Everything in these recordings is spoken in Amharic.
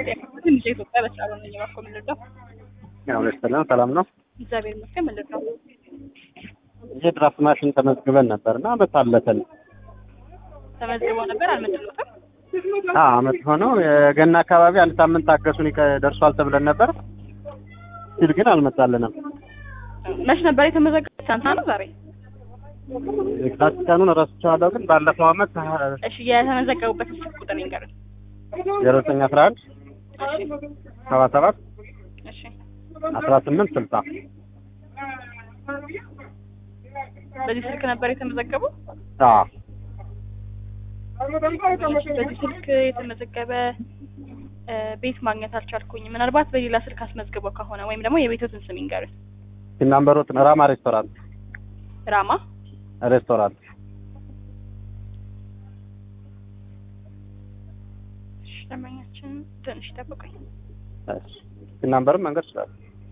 ትንሽ ኢትዮጵያ በስራ ነው እየባኮ የምንረዳው። ያው ለስተላም ሰላም ነው። እግዚአብሔር ይመስገን ምንድን ነው የድራፍት ማሽን ተመዝግበን ነበር እና አመት አለፈን። ተመዝግቦ ነበር አልመጣለትም። አዎ አመት ሆነው የገና አካባቢ አንድ ሳምንት ታገሱን ይቀ- ደርሷል ተብለን ነበር ሲል ግን አልመጣልንም። መች ነበር የተመዘገበው? ትናንትና ነው ዛሬ? ኤግዛክት ቀኑን እረስቸዋለሁ ግን ባለፈው አመት እሺ የተመዘገቡበት ስልክ ቁጥር ይንገሩኝ። ዜሮ ዘጠኝ አስራ አንድ እሺ ሰባ ሰባት እሺ አስራ ስምንት ስልሳ በዚህ ስልክ ነበር የተመዘገበው? አዎ እሺ በዚህ ስልክ የተመዘገበ እ፣ ቤት ማግኘት አልቻልኩኝ። ምናልባት በሌላ ስልክ አስመዝግበው ከሆነ ወይም ደግሞ የቤቶትን ስም ይንገሩኝ። ሲናምበሮት ራማ ሬስቶራንት ራማ ሬስቶራንት እሺ ደንበኛችን ትንሽ ይጠብቁኝ። ሲናምበርም መንገድ ይችላል።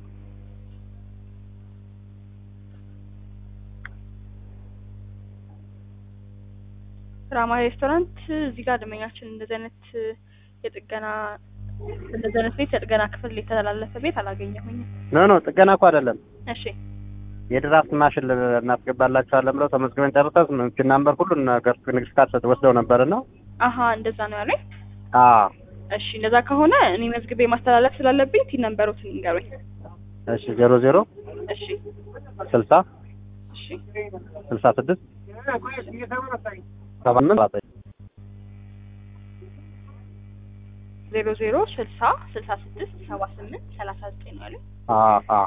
ራማ ሬስቶራንት እዚህ ጋር ደንበኛችን እንደዚህ አይነት የጥገና እንደዚህ አይነት ቤት የጥገና ክፍል የተላለፈ ቤት አላገኘሁኝም። ኖ ኖ ጥገና እኮ አይደለም እሺ የድራፍት ማሽን ል- እናስገባላችኋለን ብለው ተመዝግበን ጨርሰን ሲናምበር ሁሉን ነገር ንግድ ፍቃድ ወስደው ነበርና አሀ እንደዛ ነው ያለኝ። አዎ እሺ እንደዛ ከሆነ እኔ መዝግቤ ማስተላለፍ ስላለብኝ ቲን ነንበሮትን ይንገሩኝ። እሺ ዜሮ ዜሮ እሺ ስልሳ እሺ ስልሳ ስድስት ሰባ ስምንት ሰባ ዘጠኝ ዜሮ ዜሮ ስልሳ ስልሳ ስድስት ሰባ ስምንት ሰላሳ ዘጠኝ ነው ያለኝ። አዎ አዎ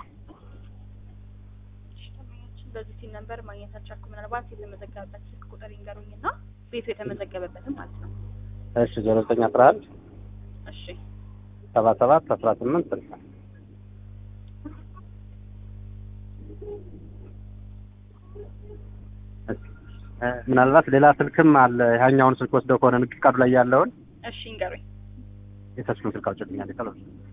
እሺ ደንበኛችን በዚህ ቲን ነንበር ማግኘት አልቻልኩም። ምናልባት የተመዘገበበት ስልክ ቁጥር ይንገሩኝ እና ቤቱ የተመዘገበበትም ማለት ነው። እሺ ዜሮ ዘጠኝ አስራ አንድ እሺ ሰባ ሰባት አስራ ስምንት ስልሳ እ፣ ምናልባት ሌላ ስልክም አለ። ያኛውን ስልክ ወስደው ከሆነ ንግድ ፍቃዱ ላይ ያለውን እሺ ይንገሩኝ። የተስፋን ስልክ አውጭልኛል ይቀር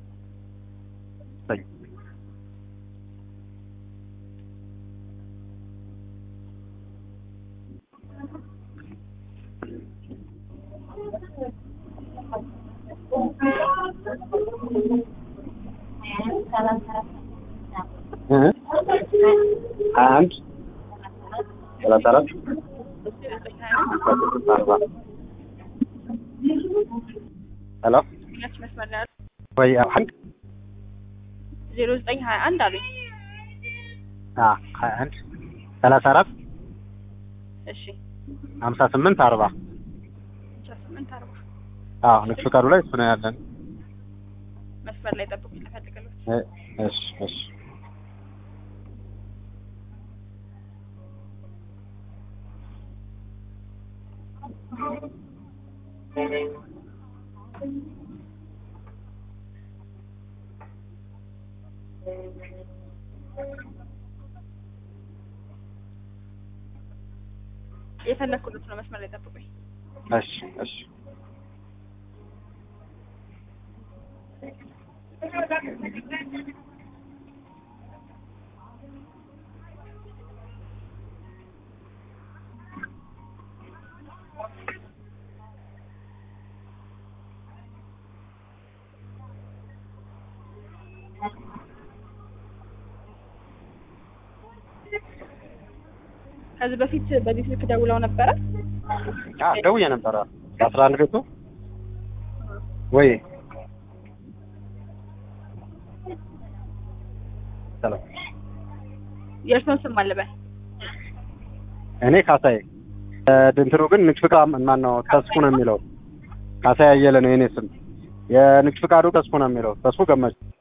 አንድ ሰላሳ አራት አርባ ሄሎ ደንበኛችን መስመር ላይ ያሉ ወይ አንድ ዜሮ ዘጠኝ ሀያ አንድ አሉኝ። አ ሀያ አንድ ሰላሳ አራት እሺ ሀምሳ ስምንት አርባ አስራ ስምንት አርባ አዎ ንግድ ፍቃዱ ላይ እሱ ነው ያለን። መስመር ላይ ጠብቁ ልፈልግልዎት። እ፣ እሺ እሺ የፈለግኩት ነው። መስመር ላይ ጠብቁኝ። እሺ እሺ ከዚህ በፊት በዚህ ስልክ ደውለው ነበረ። አ ደውዬ ነበረ በአስራ አንድ ቤቱ ወይ ሰላም የእርስዎን ስም አለበል እኔ ካሳዬ እ፣ እንትኑ ግን ንግድ ፍቃድ ማን ነው ተስፉ ነው የሚለው ካሳዬ አየለ ነው የኔ ስም የንግድ ፍቃዱ ተስፉ ነው የሚለው ተስፉ ገመች